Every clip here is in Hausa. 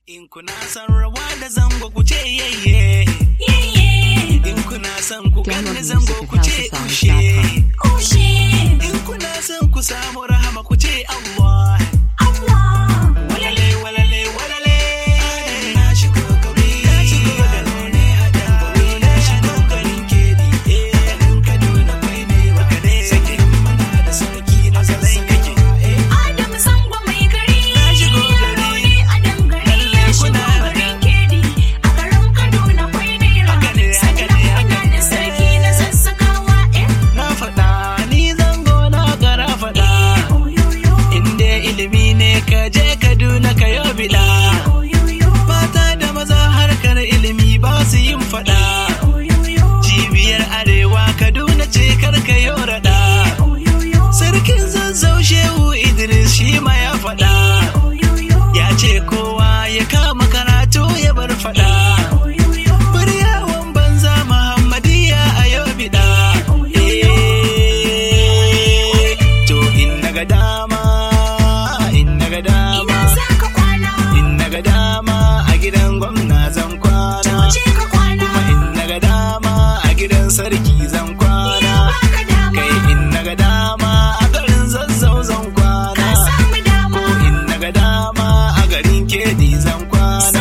In kuna son rawa da zango ku ce yayye. In kuna son ku ganni zango ku ce ushe. In kuna son ku samu rahama ku ce Allah. Walale walale walale. Na shigo gari. Na shigo gari ne a dangare. Na shigo garin kedi. Eh, nan Kaduna kwai ne wa kade. Sakin mana da sarki na zalai kake. Eh, na shigo gari. Haka ne, haka ne, haka ne. Na faɗa ni zango na gara faɗa. Inda ilimi ne ka je Kaduna ka yo biɗa. Mata da maza harkar ilimi ba su yin faɗa. Cibiyar Arewa Kaduna ce karka yo raɗa. Sarkin zazzau Shehu Idris shi ma ya faɗa. Ya ce kowa ya kama karatu ya bar faɗa. Muryawan banza Muhammadiyya a yau biɗa. Eh, To in naga dama, in naga dama, in naga dama a gidan gwamna zan kwana. Kuma in naga dama a gidan sarki zan kwana. Kai in naga dama a garin zazzau zan kwana. Ko in naga dama a garin kedi zan kwana.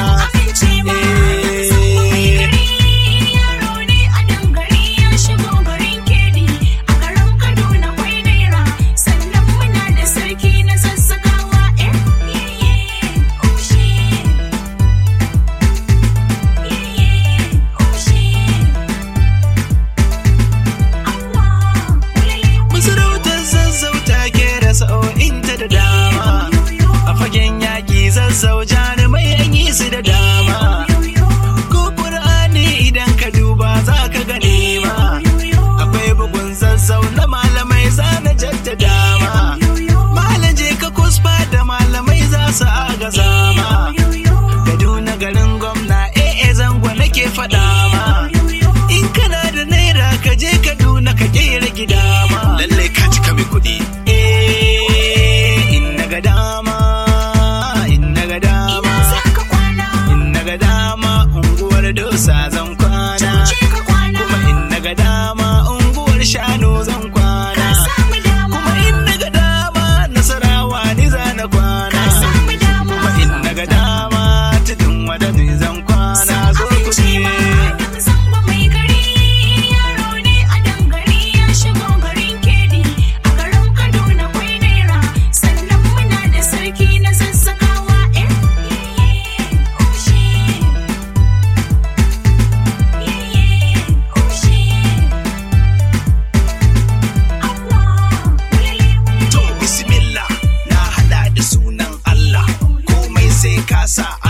Masarautar zazzau ta kera sa'o'inta da dama. A fagen yaƙi zazzau jarumai an yi su da dama. Ko Ƙur'ani idan ka duba za ka gane ma. Akwai bugun zazzau na malamai za na jaddada ma. Malaje ka kusfa da malamai za su agaza ma. Kaduna garin gwamna eh zango nake faɗa ma. In kana da naira ka je Kaduna ka kera gida ma. Lallai ka cika mai kuɗi. Eh, in naga dama, in naga dama, in naga dama unguwar dosa zan kwana. Kuma in naga dama unguwar shanu zan kwana. Kuma in naga dama nasarawa ni za na kwana. Kuma in naga dama tudun wadani zan kwana. Zo ku ne. To bismillah na hada da sunan Allah komai sai ka sa